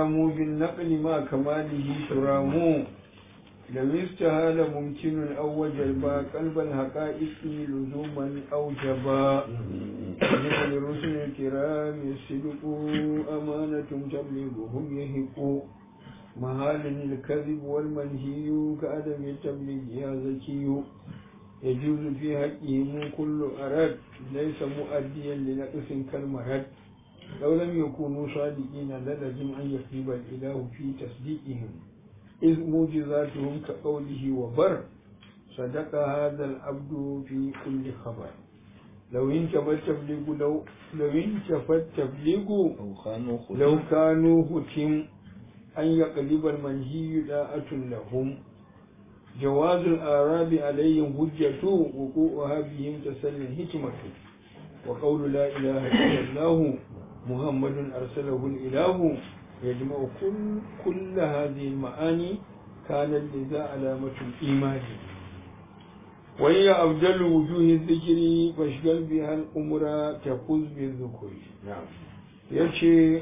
ترام بالنقل مع كماله ترام لو استهال ممكن أو وجبا قلب الحقائق لزوما أو جبا للرسل الكرام الصدق أمانة تبلغهم يهق محال الكذب والمنهي كعدم التبليغ يا زكي يجوز في حقهم كل أرد ليس مؤديا لنقص كالمرد لو لم يكونوا صادقين للزم أن يخيب الإله في تصديقهم إذ موجزاتهم كقوله وبر صدق هذا العبد في كل خبر لو انتفى التبليغ لو لو انتفى التبليغ لو كانوا ختم أن يقلب المنهي داءة لهم جواز الآراب عليهم حجة وقوعها بهم تسل الحكمة وقول لا إله إلا الله محمد أرسله الإله يجمع كل, كل هذه المعاني كانت لذا علامة الإيمان وهي أفضل وجوه الذكر فاشغل بها الأمر تفوز بالذكر يشي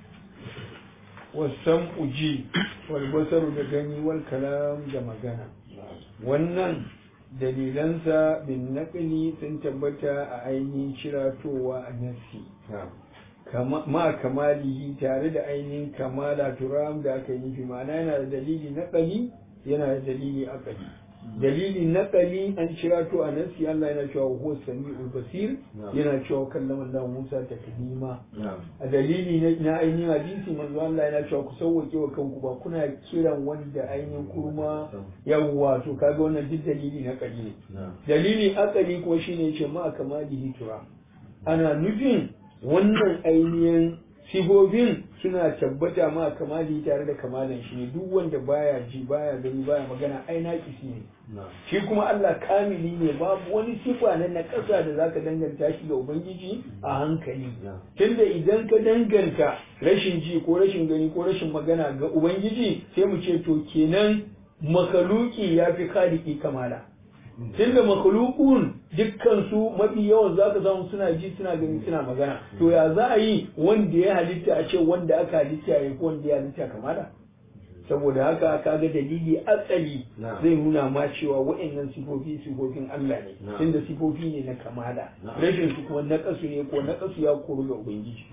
والسمع جي والبصر دغني والكلام جمغنا wannan dalilansa bin naƙali sun tabbata a ainihin shiratowa a nassi ma kamalihi tare da ainihin kamala turam da aka yi fi ma'ana yana da dalili naƙali yana da dalili akali dalili naƙali an shirato a nassi Allah yana cewa huwa sami'ul basir yana cewa kallama Allah Musa taklima a dalili na ainihin hadisi manzo Allah yana cewa ku sauwake wa kanku ba kuna kiran wanda ainihin kurma yawwa to kaga wannan duk dalili na ƙali ne dalili akali kuma shine ce ma kamalihi turam ana nufin wannan ainihin sifofin suna tabbata ma kamali tare da kamalan shi ne duk wanda baya ji baya gani baya magana ai naƙisi ne shi kuma Allah kamili ne babu wani sifa na naƙasa da zaka danganta shi ga ubangiji a hankali tunda idan ka danganta rashin ji ko rashin gani ko rashin magana ga ubangiji sai mu ce to kenan makaluki ya fi kaliki kamala tunda makhluqun dukkan su mafi yawan zaka samu suna ji suna gani suna magana to ya za a yi wanda ya halitta a ce wanda aka halitta ya ko wanda ya halitta kamala saboda haka kaga dalili asali zai nuna ma cewa wa'annan sifofi sifofin Allah ne tunda sifofi ne na kamala rashin su kuma na kasu ne ko na kasu ya koru ga ubangiji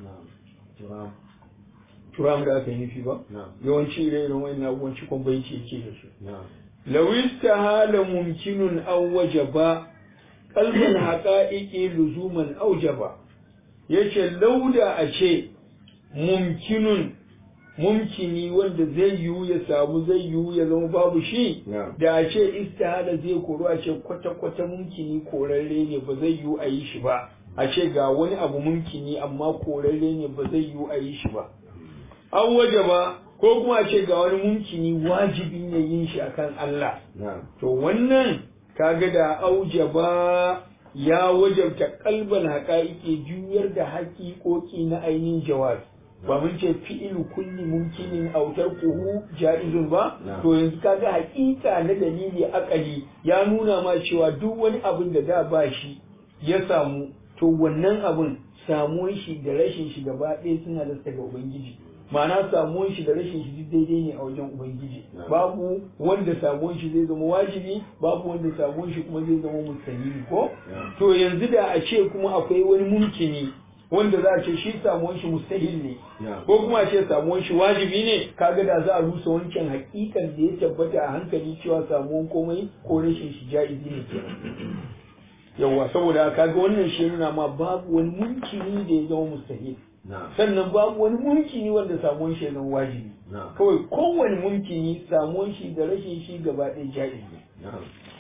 turam da aka yi nufi ba yawanci ire-iren wa'annan abubuwan cikon bayanci yake da su لو استهال ممكن أو وجب قلب الحقائق لزوما أوجب yace lauda a ce mumkinun mumkini wanda zai yiwu ya samu zai yiwu ya zama babu shi da a ce istihala zai koro a ce kwata-kwata mumkini korarre ne ba zai yiwu a yi shi ba a ce ga wani abu mumkini amma korarre ne ba zai yiwu a yi shi ba an waje ba ko kuma ce ga wani mumkini wajibi ne yin shi akan Allah to wannan kaga da aujaba ya wajabta kalban haƙa'iƙe juyar da haƙiƙoƙi na ainihin jawab ba mun ce fi'ilu kulli mumkinin autar kuhu ja'izun ba to yanzu kaga haƙiƙa na dalili akali ya nuna ma cewa duk wani abin da da ba shi ya samu to wannan abin samuwar shi da rashin shi gaba ɗaya suna da ga ubangiji ma'ana samuwan shi da rashin shi daidai ne a wajen ubangiji babu wanda samuwan shi zai zama wajibi babu wanda samuwan shi kuma zai zama mustahili ko to yanzu da a ce kuma akwai wani mumkini wanda za a ce shi samuwan shi mustahil ne ko kuma a ce samuwan shi wajibi ne kaga da za a rusa wancan hakikan da ya tabbata a hankali cewa samuwan komai ko rashin shi ja'izi ne kenan yawa saboda kaga wannan shi nuna ma babu wani mumkini da ya zama mustahil sannan babu wani mumkini wanda samuwan shi zama wajibi kawai kowane mumkini samuwan shi da rashin shi gaba ɗaya ja'iz ne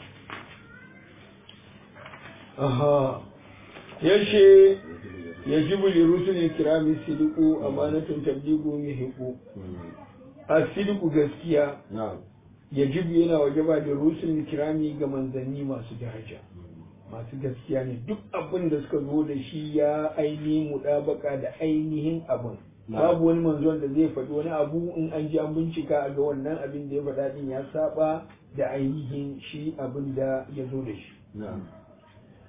aha yace yajibu li rusulil kirami sidiqu amanatun tabligu mihiqu a sidiqu gaskiya yajibu yana wajaba da rusulil kirami ga manzanni masu daraja masu gaskiya ne duk abin da suka zo da shi ya ainihin mudabaka da ainihin abin babu wani manzon da zai faɗi wani abu in an ji an bincika a ga wannan abin da ya faɗa din ya saba da ainihin shi abin da ya zo da shi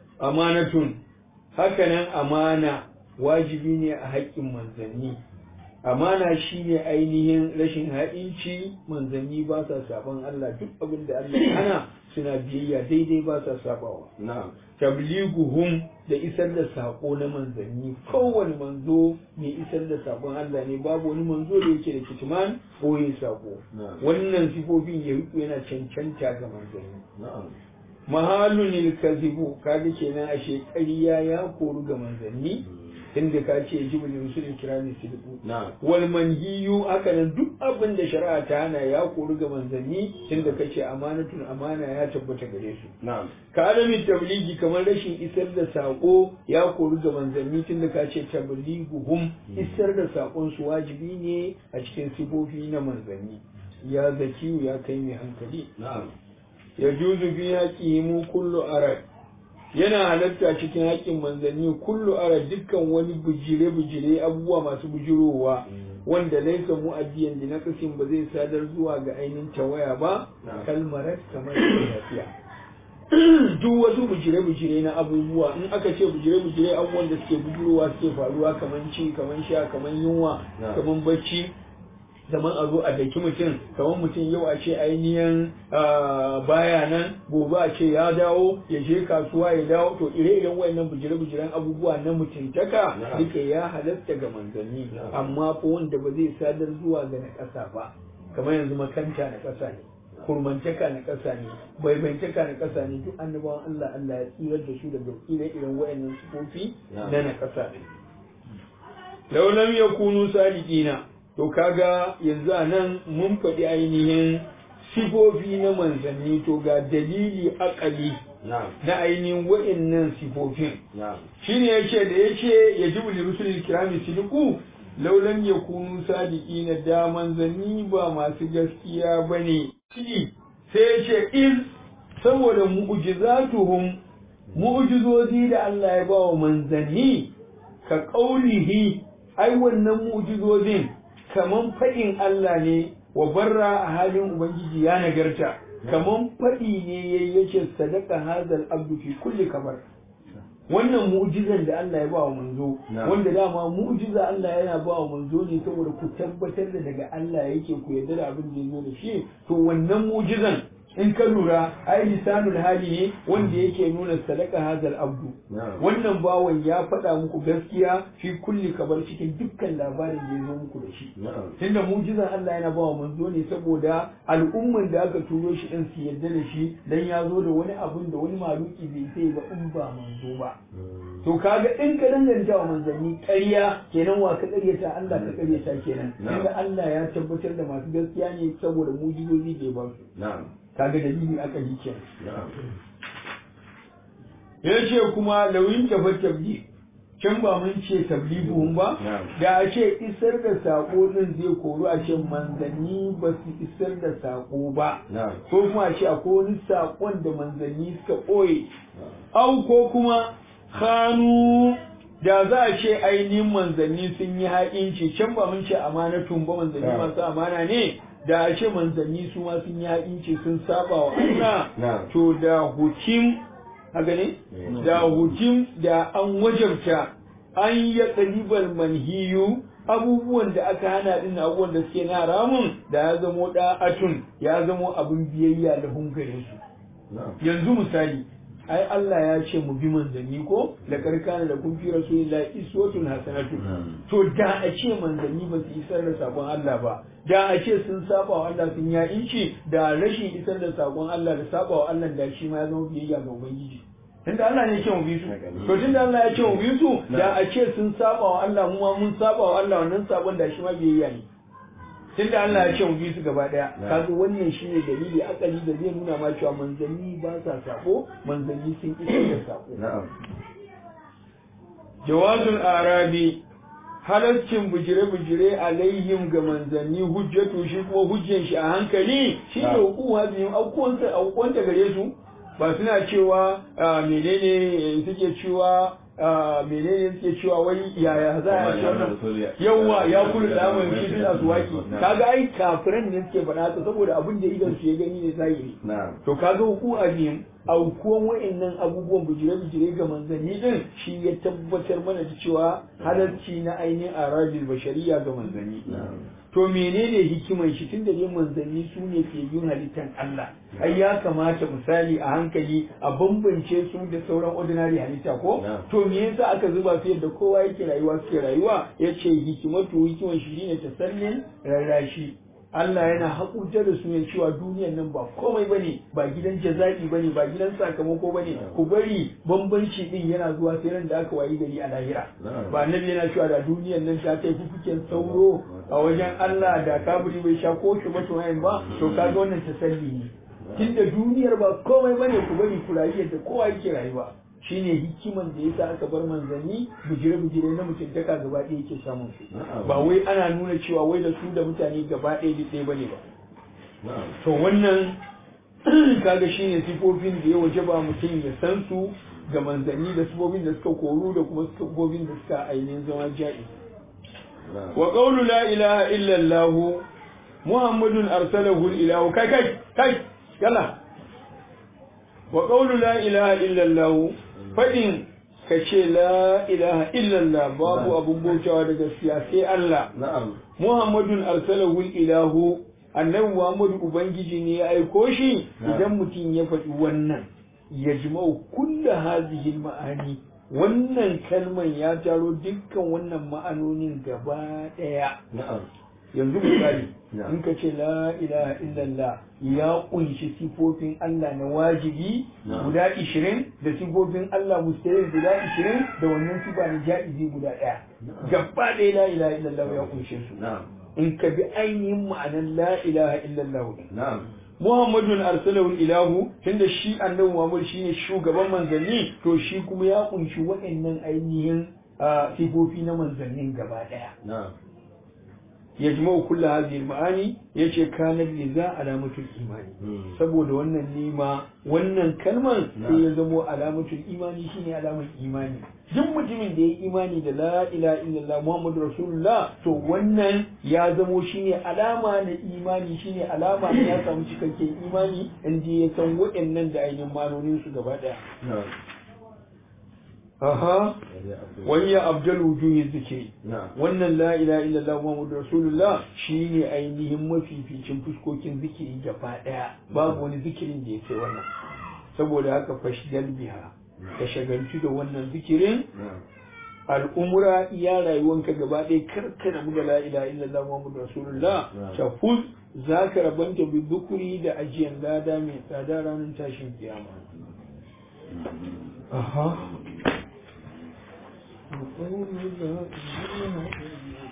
amanatun hakanan amana wajibi ne a haƙƙin manzanni amana shine ainihin rashin ha'inci manzanni ba sa saban Allah duk abin da Allah ya hana suna biyayya daidai ba sa sabawa na'am tabliguhum da isar da sako na manzanni kowane manzo mai isar da sakon Allah ne babu wani manzo da yake da kitman ko yin sako Na'am. wannan sifofin ya yana cancanta ga manzanni na'am mahalun kazibu kaga kenan ashe ƙarya ya koru ga manzanni inda ka ce jibril rusul kirami sidqu na'am wal manhiyu haka nan duk abin da shari'a ta hana ya koru ga manzanni inda kace amanatun amana ya tabbata gare su na'am ka adami tabligi kamar rashin isar da sako ya koru ga manzanni tunda ka ce tabliguhum isar da sakon su wajibi ne a cikin sifofi na manzanni ya zakiyu ya kai mai hankali na'am ya juzu fi haƙihimu kullu arad yana halatta cikin haƙƙin manzanni kullu arad dukkan wani bujire-bujire abubuwa masu bujirowa wanda laisa mu'addiyan da naqasin ba zai sadar zuwa ga ainihin tawaya ba Na'am. kalmarat kamar lafiya duk wasu bujire-bujire na abubuwa in aka ce bujire-bujire abubuwan da suke bujirowa suke faruwa kamar ci kamar sha kamar yunwa Na'am. kamar bacci zaman a zo a daki mutum kamar mutum yau a ce ainihin ah, baya nan gobe a ce ya dawo ya je kasuwa ya dawo to ire-iren wayannan bujire-bujiren abubuwa na mutuntaka Na'am. duka ya halatta ga manzanni Na'am. amma fa wanda ba zai sadar zuwa ga na ƙasa ba kamar yanzu makanta na ƙasa ne kurmantaka na ƙasa ne baibantaka na ƙasa ne duk annabawan Allah Allah ya tsirar da su daga ire-iren wayannan sifofi Na'am. na na ƙasa ne law lam yakunu sadiqina to kaga yanzu a nan mun faɗi ainihin sifofi na manzanni to ga dalili akali na'am na ainihin wa'innan sifofin na'am shine yace da yace yajibu li rusulil kirami sidqu law lam yakunu sadiqina da manzanni ba masu gaskiya bane shi sai yace iz saboda mu'jizatuhum mu'jizozi da Allah ya bawa manzanni ka qaulihi ai wannan mu'jizozin kaman faɗin Allah ne wa barra a halin ubangiji ya nagarta kaman faɗi ne yayi yace sadaka hazal abdu fi kulli kamar wannan mu'jizan da Allah ya ba wa manzo Na'am. wanda dama mu'jiza Allah yana ba wa manzo ne saboda ku tabbatar da daga Allah yake ku yarda da abin da ya zo da shi to wannan mu'jizan in ka lura ai lisanul hali ne wanda yake nuna sadaka hazal abdu na'am wannan bawan ya faɗa muku gaskiya fi kulli kabar cikin dukkan labarin da ya zo muku da shi na'am tunda mujizan Allah yana ba wa manzo ne saboda al'umman da aka turo shi din su yarda da shi dan ya zo da wani abun da wani maluki bai sai ba in ba manzo ba to kaga in ka danganta wa manzanni ƙarya kenan wa ka ƙaryata Allah ka ƙaryata kenan Na'am. tunda Allah ya tabbatar da masu gaskiya ne saboda mujizozi da ya ba su na'am kaga dalili aka yi kenan na'am ya ce kuma lawin tafa tabli can ba mun ce tablibuhun ba Na'am. da a ce isar da sako din zai koru a ce manzanni ba su isar da sako ba na'am ko kuma a ce akwai wani sakon da manzanni suka ɓoye au ko kuma hannu da za a ce ainihin manzanni sun yi haƙinci can ba mun ce amanatun ba manzanni Na'am. masu amana ne da a ce manzanni su ma sun yi haƙinci sun saba wa Allah Na'am. to da hukim haka ne Mm. da hukim da an wajabta an ya ƙaribar manhiyu abubuwan da aka hana din abubuwan da suke na ramun da ya zamo da'atun ya zamo abin biyayya da hungarin su na'am yanzu misali ai Allah ya ce mu bi manzanni ko da karkana da kun fi rasulillahi iswatun hasanatu Mm. to da a ce manzanni ba su isar da sakon Allah ba da a ce sun saba wa Allah sun ya inci da rashin isar da sakon Allah da saba wa Allah da shi ma ya zama biyayya ga ubangiji tunda Allah ne ya ce mu bi su to tunda Allah ya ce mu bi su da a ce sun saba wa Allah mu ma mun saba wa Allah wannan sabon da shi ma biyayya ne tunda Allah ya ce mu bi su gaba daya Na. kaga wannan shine dalili akali da zai nuna ma cewa manzanni ba sa sako manzanni sun isar da sako na'am jawazul arabi halaccin bujire-bujire alaihim ga manzanni hujjatu shi kuma hujjan shi a hankali shi ne Ah. hukuma biyun aukuwanta aukuwanta gare su ba suna cewa ah, menene suke cewa menene suke cewa wai yaya za a ce wannan yawa ya kula da mu shi suna zuwaki kaga ai kafiran ne suke faɗa haka saboda abin da idan su ya gani ne zahiri to kaga ku a ne aukuwan wa'annan abubuwan bijire-bijire ga manzanni din shi ya tabbatar mana da cewa halarci na ainihin arabil bashariya ga manzanni to menene hikiman shi tun da dai manzanni su ne ke yin halittar Allah ai ya kamata misali a hankali a bambance su da sauran ordinary halitta ko to me yasa aka zuba su yadda kowa yake rayuwa suke rayuwa yace hikimatu hikiman shi ne tasallin rarrashi Allah yana haƙurta da su ne cewa duniyan nan ba komai bane ba gidan jaza'i bane ba gidan sakamako bane ku bari bambanci din yana zuwa sai ran da aka wayi gari a lahira ba annabi yana cewa da duniyan nan ta kai fufuken sauro a wajen Allah da kaburi bai sha ko shi ba to ba to kaga wannan tasalli ne tunda duniyar ba komai bane ku bari ku rayu yadda kowa yake rayuwa shine hikiman da yasa aka bar manzanni bujire-bujire na mutuntaka gaba ɗaya yake samun su ba wai ana nuna cewa wai da su da mutane gaba ɗaya duk ɗaya bane ba to wannan kaga shine sifofin da ya waje ba mutum ya san su ga manzanni da sifofin da suka koru da kuma sifofin da suka ainihin zama ja'i wa qawlu la ilaha illa allah muhammadun arsalahu ilahu kai kai kai yalla wa qawlu la ilaha illa allah faɗin ka ce la ilaha illallah babu abun bautawa da gaskiya sai Allah Muhammadun arsalahu ilahu annabi Muhammadu ubangiji ne ya aiko shi idan mutum ya faɗi wannan ya jima'u kulla hazihi ma'ani wannan kalman ya taro dukkan wannan ma'anonin gaba ɗaya yanzu misali in ka ce la ilaha illallah ya kunshi sifofin Allah na wajibi guda ishirin da sifofin Allah mustahil guda ishirin da wannan sifa na ja'izi guda ɗaya gaba ɗaya la ilaha illallah ya kunshe su in ka bi ainihin ma'anar la ilaha illallah Muhammadun arsalahu ilahu tunda shi annabi Muhammad shine shugaban manzanni to shi kuma ya kunshi waɗannan ainihin sifofi na manzannin gaba ɗaya yajma'u kullu hadhihi al-ma'ani yace kana liza alamatul imani saboda wannan nima wannan kalmar sai ya zamo alamatul imani shine alamar imani duk mutumin da ya imani da la ilaha illallah muhammadu rasulullah to wannan ya zamo shine alama na imani shine alama na ya samu cikakken imani inda ya san waɗannan da ainihin manonin su gaba daya aha wani ya abdul wujuhi zikiri wannan la ilaha illallah muhammadu rasulullah shine ainihin mafificin fuskokin zikiri gaba daya babu wani zikirin da ya ce wannan saboda haka fashdal biha ka shagaltu da wannan zikirin al'umura iya rayuwanka gaba ɗaya karka mu da la ilaha illallah muhammadu rasulullah ta fuz za ka rabanta bi zukuri da ajiyan lada mai tsada ranar tashin kiyama aha وقول لا إله إلا